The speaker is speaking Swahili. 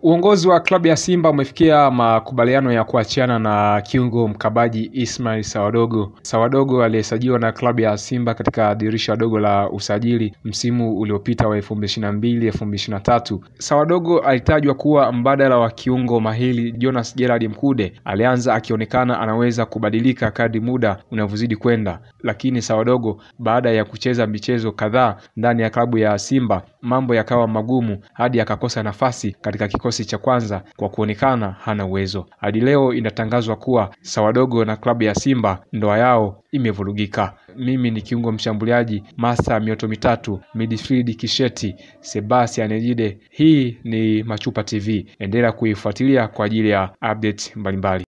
Uongozi wa klabu ya Simba umefikia makubaliano ya kuachiana na kiungo mkabaji Ismail Sawadogo. Sawadogo aliyesajiliwa na klabu ya Simba katika dirisha dogo la usajili msimu uliopita wa 2022 2023. Sawadogo alitajwa kuwa mbadala wa kiungo mahili Jonas Gerard Mkude. Alianza akionekana anaweza kubadilika kadri muda unavyozidi kwenda, lakini Sawadogo baada ya kucheza michezo kadhaa ndani ya klabu ya Simba mambo yakawa magumu hadi akakosa nafasi katika kikosi cha kwanza kwa kuonekana hana uwezo. Hadi leo inatangazwa kuwa Sawadogo na klabu ya Simba ndoa yao imevurugika. Mimi ni kiungo mshambuliaji Masa mioto mitatu midfield Kisheti Sebastian Ejide. Hii ni Machupa TV, endelea kuifuatilia kwa ajili ya update mbalimbali.